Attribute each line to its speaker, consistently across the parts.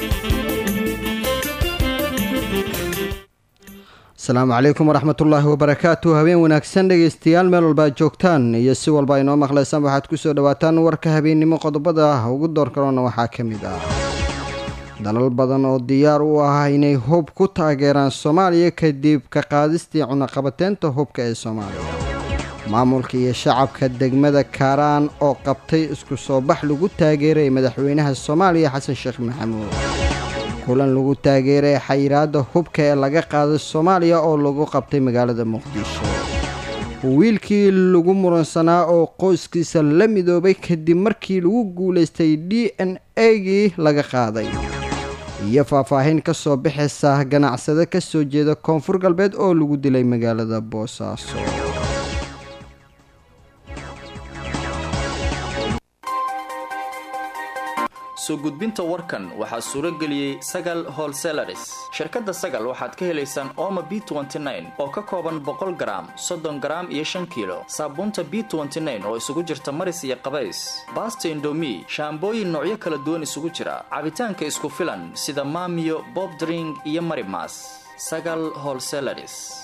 Speaker 1: asalaamu calaykum waraxmatullaahi wabarakaatu habeen wanaagsan dhegeystayaal meel walba ad joogtaan iyo si walba ay noo maqlaysaan waxaad kusoo dhawaataan warka habeennimo qodobada ugu door karoona waxaa ka mid ah dalal badan oo diyaar u ah inay hub ku taageeraan soomaaliya kadib ka qaadistii cunaqabateynta hubka ee soomaaliya maamulka iyo shacabka degmada kaaraan oo qabtay isku soo bax lagu taageeray madaxweynaha soomaaliya xasan sheekh maxamuud kulan lagu taageeray xayiraadda hubka ee laga qaaday soomaaliya oo lagu qabtay magaalada muqdisho wiilkii lagu muransanaa oo qoyskiisa la midoobay kadib markii lagu guulaystay d n a-gii laga qaaday iyo faahfaahin ka soo bixaysa ganacsade ka soo jeeda koonfur galbeed oo lagu dilay magaalada boosaaso
Speaker 2: soo gudbinta warkan waxaa suuro geliyey sagal holselaris shirkadda sagal waxaad ka helaysaan ooma b oo ka kooban boqol garaam soddon garaam iyo shan kiilo saabuunta b oo isugu jirta maris iyo qabays baasta indomi shaambooyin noocyo kala duwan isugu jira cabitaanka isku filan sida maamiyo bobdring iyo marimas sagal holselaris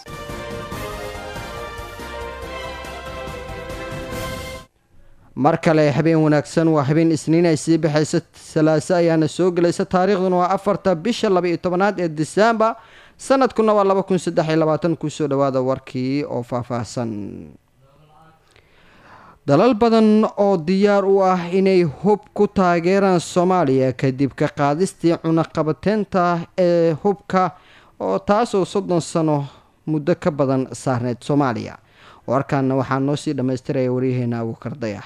Speaker 1: mar kale habeen wanaagsan waa habeen isniin ay sii baxaysa salaaso ayaana soo gelaysa taariikhduna waa afarta bisha laba iyo tobanaad ee disembar sanadkuna waa laba kun saddex iyo labaatan kusoo dhawaada warkii oo faahfaahsan dalal badan oo diyaar u ah inay hub ku taageeraan soomaaliya kadib ka qaadistii cunaqabateynta ee hubka oo taasoo soddon sano muddo ka badan saarneyd soomaaliya warkaana waxaa noo sii dhammaystiraya waryaheena abuukar dayax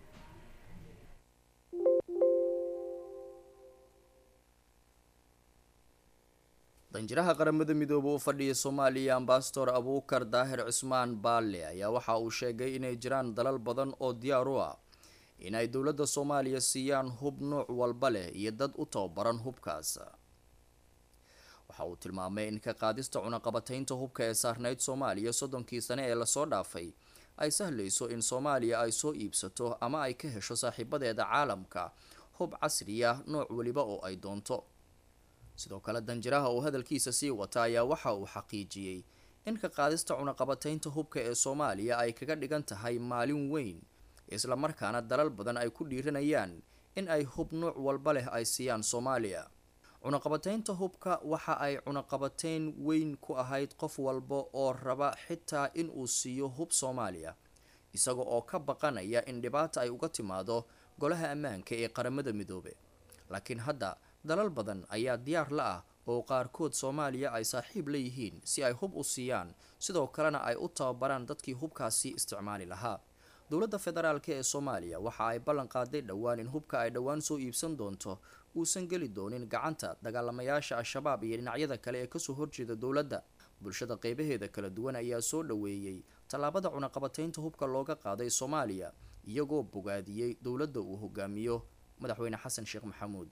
Speaker 2: danjiraha qaramada midoobe u fadhiya soomaaliya ambasador abuukar daahir cusmaan baalle ayaa waxa uu sheegay inay jiraan dalal badan oo diyaar u ah inay dowladda soomaaliya siiyaan hub nuuc walba leh iyo dad u tababaran hubkaas waxa uu tilmaamay in ka qaadista cunaqabateynta hubka ee saarneyd soomaaliya soddonkii sane ee lasoo dhaafay ay sahlayso in soomaaliya ay soo iibsato ama ay ka hesho saaxiibadeeda caalamka hub casri ah nooc weliba oo ay doonto sidoo kale danjiraha uu hadalkiisa sii wata ayaa waxa uu xaqiijiyey in ka qaadista cunaqabateynta hubka ee soomaaliya ay kaga dhigan tahay maalin weyn islamarkaana dalal badan ay ku dhiiranayaan in ay hub nuuc walba leh ay siiyaan soomaaliya cunaqabateynta hubka waxa ay cunaqabateyn weyn ku ahayd qof walba oo raba xitaa in uu siiyo hub soomaaliya isaga oo ka baqanaya in dhibaata ay uga timaado golaha ammaanka ee qaramada midoobe laakiin hadda dalal badan ayaa diyaar la ah oo qaarkood soomaaliya ay saaxiib la yihiin si ay hub u siiyaan sidoo kalena ay u tababaraan dadkii hubkaasi isticmaali lahaa dowladda federaalk ee soomaaliya waxa ay ballan qaaday dhowaan in hubka ay dhowaan soo iibsan doonto uusan geli doonin gacanta dagaalamayaasha al-shabaab iyo dhinacyada kale ee kasoo horjeeda dowladda bulshada qeybaheeda kala duwan ayaa soo dhaweeyey tallaabada cunaqabateynta hubka looga qaaday soomaaliya iyagoo bogaadiyey dowladda uu hogaamiyo madaxweyne xasan sheekh maxamuud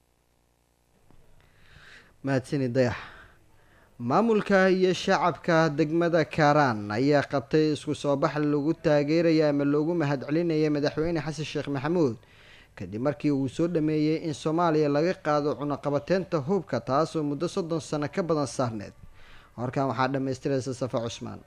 Speaker 1: mahadsani dayax maamulka iyo shacabka degmada kaaraan ayaa qabtay isku soo bax lagu taageeraya ama loogu mahadcelinaya madaxweyne xasan sheekh maxamuud kadib markii uu soo dhameeyey in soomaaliya laga qaado cunaqabateynta hubka taasoo muddo soddon sano ka badan saarneed horkan waxaa dhammaystiraysa safa cusmaan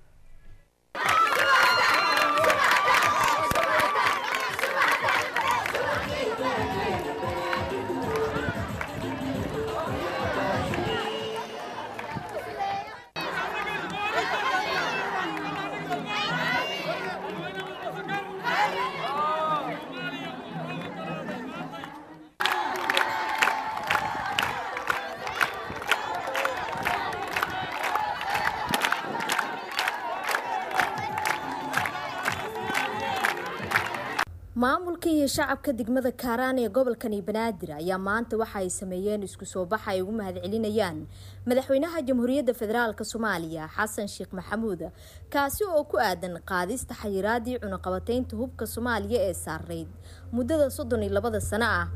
Speaker 3: maamulka iyo shacabka degmada kaaraan ee gobolkani banaadir ayaa maanta waxa ay sameeyeen isku soo bax ay ugu mahadcelinayaan madaxweynaha jamhuuriyadda federaalk soomaaliya xasan sheekh maxamuud kaasi oo ku aadan qaadista xayiraadii cunaqabateynta hubka soomaaliya ee saarayd muddada soddon iyo labada sano ah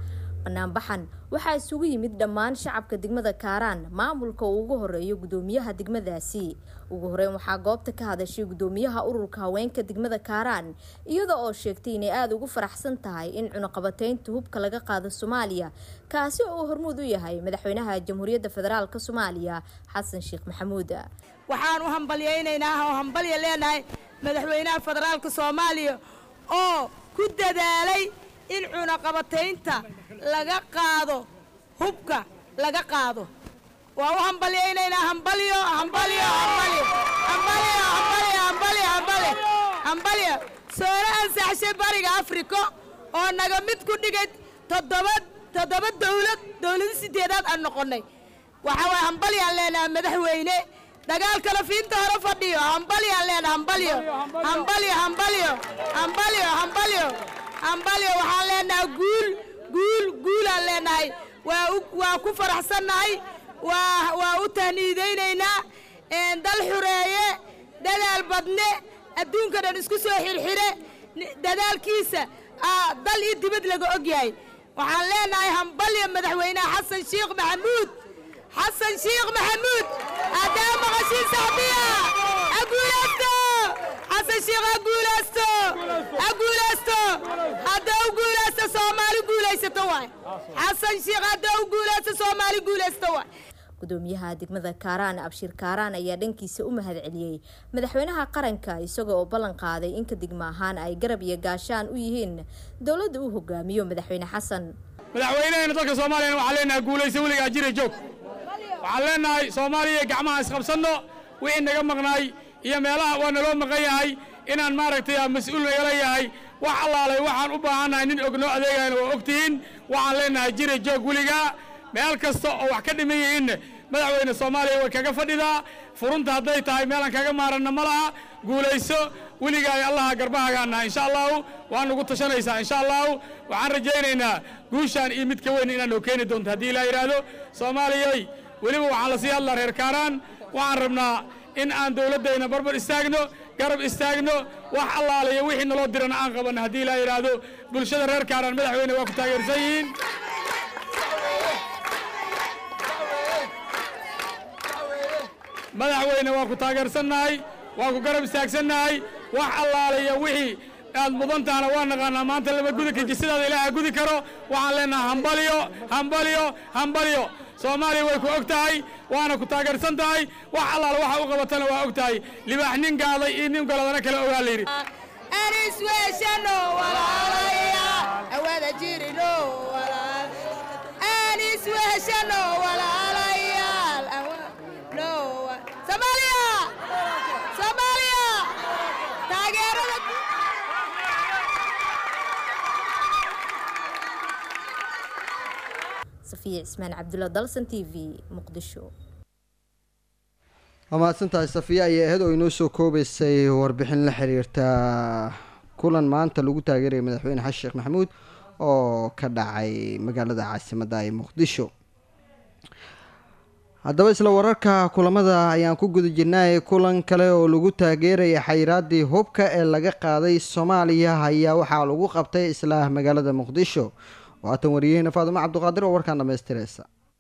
Speaker 3: banaanbaxan waxaa isugu yimid dhammaan shacabka degmada kaaraan maamulka uu ugu horeeyo gudoomiyaha degmadaasi ugu horeyn waxaa goobta ka hadashay gudoomiyaha ururka haweenka degmada kaaraan iyada oo sheegtay inay aada ugu faraxsan tahay in cunuqabateynta hubka laga qaado soomaaliya kaasi oo uu hormuud u yahay madaxweynaha jamhuuriyadda federaalk soomaaliya xasan sheekh maxamuud
Speaker 4: waxaan u hambalyaynaynaa oo hambalya leenahay madaxweynaha federaalka soomaaliya oo ku dadaalay in cunaqabataynta laga qaado hubka laga qaado waa u hambalyaynaynaa hambalyo hambalyo hambalyo hambalyo hambalyo hambalyo hambalyo hambalyo soona ansaxshay bariga afrika oo naga mid ku dhigay toddoba toddoba dawlad dawlada sideedaad aan noqonnay waxaa waay hambalyaan leenahay madaxweyne dagaalkala fiinta hore fadhiyo hambalyaan leenahay hambalyo hambalyo hambalyo hambalyo hambalyo hambalyo waxaan leenahay guul guul guulaan leenahay waa waa ku faraxsannahay waa waa u tahniidaynaynaa dal xureeye dadaal badne adduunka dhan isku soo xirxire dadaalkiisa dal iyo dibad laga og yahay waxaan leenahay hambalyo madaxweynaha xasan sheekh maxamuud xasan sheekh maxamuud haddaa maqashiin saxbiya ha guulaysto xasan sheekh ha guulaysto ha guulaysto haddaa u guulaysto soomaali guulaysato waay xasan sheekh haddaa u guulaysto soomaali guulaysto waay
Speaker 3: gudoomiyaha degmada kaaraan abshir kaaraan ayaa dhankiisa u mahad celiyey madaxweynaha qaranka isagoo oo ballan qaaday in ka degmo ahaan ay garab iyo gaashaan u yihiin dowladda uu hogaamiyo madaxweyne xasan
Speaker 5: madaxweynaheena dalka soomaaliyana waxaan leenahay guulayso weligaa jira joog waxaan leenahay soomaaliya gacmaha isqabsanno wixii naga maqnaay iyo meelaha waa naloo maqan yahay inaan maaragtay mas-uul nagala yahay wax allaalay waxaan u baahannahay nin og noo adeegayana waa ogtihiin waxaan leenahay jira joog weligaa meel kasta oo wax ka dhiman yihiinna madaxweyne soomaaliya way kaga fadhidaa furunta hadday tahay meelaan kaga maaranna ma laha guulayso weligaay allaha garbahagaannaha insha allahu waa nugu tashanaysaa insha allahu waxaan rajaynaynaa guushaan iyo mid ka weyn inaad noo keeni doonto haddii ilaa yidhaahdo soomaaliyay weliba waxaan la sii hadlaa reer kaaraan waxaan rabnaa in aan dowladdayna barbar istaagno garab istaagno wax allaalayo wixii naloo dirana aan qabanno haddii ilaa yidhaahdo bulshada reer kaaraan madaxweyne waa ku taageersan yihiin madaxweyne waa ku taageersannahay waa ku garab istaagsannahay wax allaalayo wixii aad mudan tahana waa naqaanaa maanta lama gudi kaji sidaada ilaaha gudi karo waxaan leenahay hambalyo hambalyo hambalyo soomaaliya way ku og tahay waana ku taageersan tahay wax allaala waxa u qabatana waa og tahay libaax nin gaaday iyo nin goladana kale ogaa la yidhi
Speaker 4: anisweeshano walaalaya awada jirino anisweeshano walaalayaal no soomaaliya soomaaliya taageerada
Speaker 3: safiya cismaan cabdulla dalsan t v muqdisho
Speaker 1: waa mahadsantahay safiya ayaa ahayd oo inoo soo koobeysay warbixin la xiriirta kulan maanta lagu taageeraya madaxweyne xasan sheekh maxamuud oo ka dhacay magaalada caasimadda ee muqdisho haddaba isla wararka kulamada ayaan ku guda jirnay kulan kale oo lagu taageeraya xayiraaddii hubka ee laga qaaday soomaaliya ayaa waxaa lagu qabtay isla magaalada muqdisho waatan wariyaheena faadumo cabduqaadir oo warkaan dhamaystireysa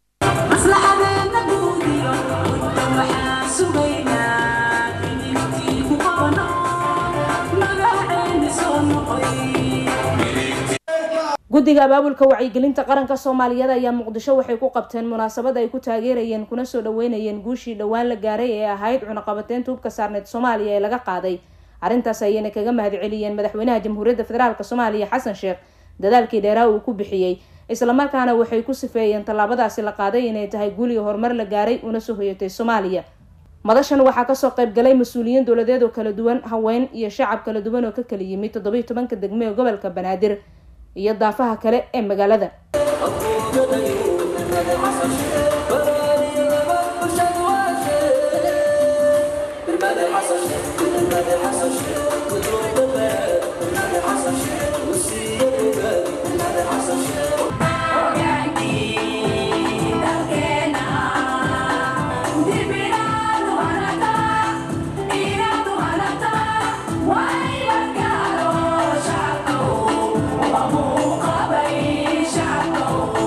Speaker 6: guddiga abaabulka wacyigelinta qaranka soomaaliyeed ayaa muqdisho waxay ku qabteen munaasabad ay ku taageerayeen kuna soo dhaweynayeen guushii dhowaan la gaaray ee ahayd cunaqabateynta hubka saarneed soomaaliya ee laga qaaday arrintaas ayayna kaga mahad celiyeen madaxweynaha jamhuuriyadda federaalk soomaaliya xasan sheekh dadaalkii dheeraa uu ku bixiyey islamarkaana waxay ku sifeeyeen tallaabadaasi la qaaday inay tahay guuliga horumar la gaaray una soo hoyatay soomaaliya madashan waxaa kasoo qayb galay mas-uuliyiin dowladeed oo kala duwan haween iyo shacab kala duwan oo ka kala yimid toddobiyo tobanka degme ee gobolka banaadir iyo daafaha kale ee magaalada
Speaker 7: Shacabka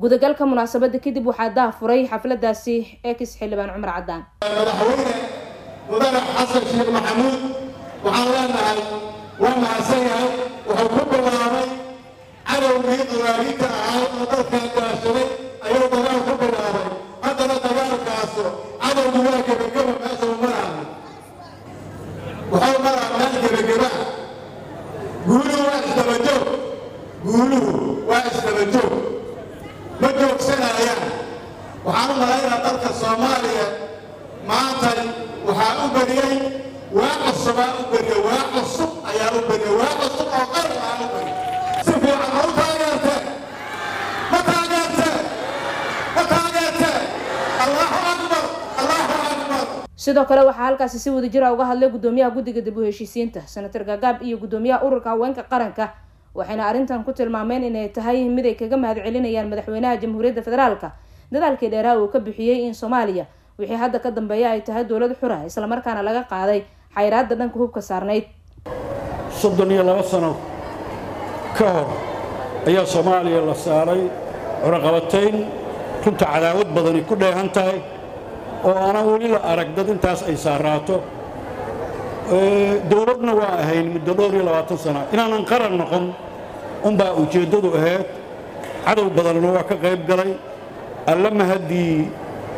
Speaker 6: gudagalka munaasabada kadib waxaa daafuray xafladaasi ex xildhibaan cumar cadaan
Speaker 7: madaxweyne mudane xasan sheekh maxamuud waxaan leenahay waa mahadsan yahay wuxuu ku bilaabay cadowgii dagaalinta ahaa oo dalkan gaashaday ayuu dagaal ku bilaabay haddana dagaalkaasu cadowgu waa gebageba meesha uu maraayo wuxuu maraa meel gebageba guuluhu waa isdabajoog guuluhu waa isdabajoog ma joogsanayaan waxaan u malaynaa dalka soomaaliya maanta waxaa u beriyey waa cusubaa u beriye waa cusub ayaa u beriye waa cusub oo qaran aa u beriye si fiican ma u taageertee ma taageertee ma taageertee allahu akbar allahu akbar
Speaker 6: sidoo kale waxaa halkaasi si wadajira uga hadlay gudoomiyaha guddiga dib u heshiisiinta senator gaagaab iyo gudoomiyaha ururka haweenka qaranka waxayna arrintan ku tilmaameen inay tahay mid ay kaga mahad celinayaan madaxweynaha jamhuuriyadda federaalka dadaalkii dheeraha uu ka bixiyey in soomaaliya wixii hadda ka dambeeya ay tahay dowlad xura islamarkaana laga qaaday xayraadda dhanka hubka saarnayd
Speaker 8: soddon iyo laba sano ka hor ayaa soomaaliya la saaray cunaqabatayn runta cadaawad badani ku dheehan tahay oo aanan weli la arag dad intaas ay saaraato dowladna waa ahayn muddo dhowr iyo labaatan sana inaanan qaran noqon unbaa ujeeddadu ahayd cadow badanna waa ka qayb galay alla mahaddii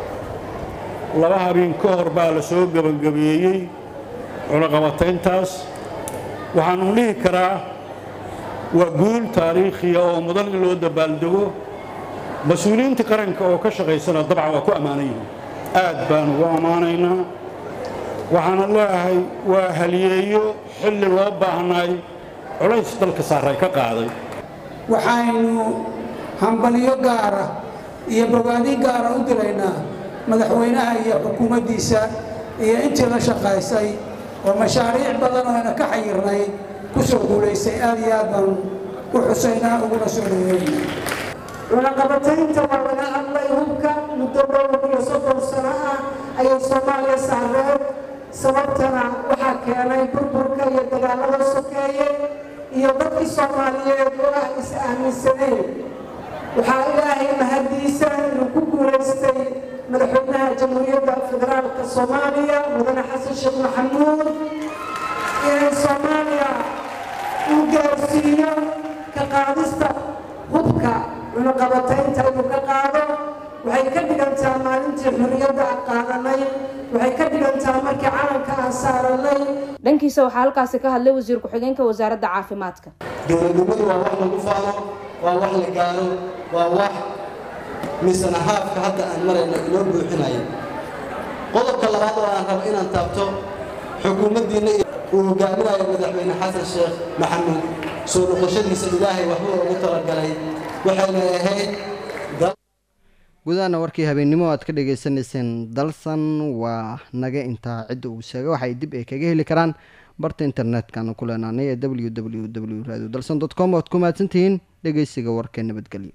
Speaker 8: laba habeen ka hor baa la soo gebangabeeyey cunaqabatayntaas waxaanu dhihi karaa waa guul taariikhiya oo mudan in loo dabaaldego mas-uuliyiinta qaranka oo ka shaqaysana dabcan waa ku ammaanan yihiin aad baan ugu ammaanaynaa waxaana leeahay waa haliyeeyo xilli loo baahnaay culays dalka saaray ka qaaday
Speaker 9: waxaynu hambalyo gaara iyo bogaadi gaara u dilaynaa madaxweynaha iyo xukuumaddiisa iyo intii la shaqaysay oo mashaariic badan oo ayna ka xayirnay ku soo guulaysay aad iyo aad baan u xusaynaa uguna soo dhaweynaa
Speaker 10: cunaqabataynta waa laga hadlay hubka muddo dhowr iyo soddon sano ah ayay soomaaliya saareen sababtana waxaa keenay burburka iyo dagaalada sokeeye iyo dadkii soomaaliyeed oo ah is aaminsaneen waxaa ilaahay mahadiisa inuu ku guulaystay madaxweynaha jamhuuriyadda federaalka soomaaliya mudane xasan sheekh maxamuud inay soomaaliya uu gaarsiiyo ka qaadista hubka cunaqabataynta inuu ka qaado waxay ka dhigantaa maalintii xurriyadda aan qaadanay waxay ka dhigantaa markii calanka aan saaranay
Speaker 6: dhankiisa waxaa halkaasi ka hadlay wasiir ku-xigeenka wasaaradda caafimaadka
Speaker 11: dowladnimadu waa wax lagu faano waa wax la gaaro waa wax misana haafka hadda aan marayna inoo buuxinaya qodobka labaad oo aan rabo inaan taabto xukuumaddiinna uu hogaaminayo madaxweyne xasan sheekh maxamuud soo noqoshadiisa ilaahay waxbuu ugu talagalay waxayna ahayd
Speaker 1: gudahaana warkii habeennimo aad ka dhagaysanayseen dalsan waa naga intaa cidda uu sheega waxay dib ay kaga heli karaan barta internetkana ku leenaanay ee w w w radio dalsan dot com oad ku mahadsantihiin dhegeysiga warkee nabadgelyo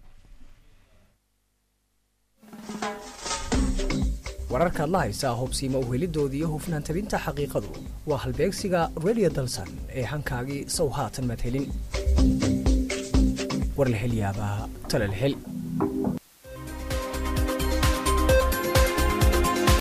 Speaker 12: wararkaad la haysaa hubsiima uhelidoodii iyo hufnaan tabinta xaqiiqadu waa halbeegsiga radio dalsan ee hankaagii sow haatan maad helin war la hel yaabaa tale la hel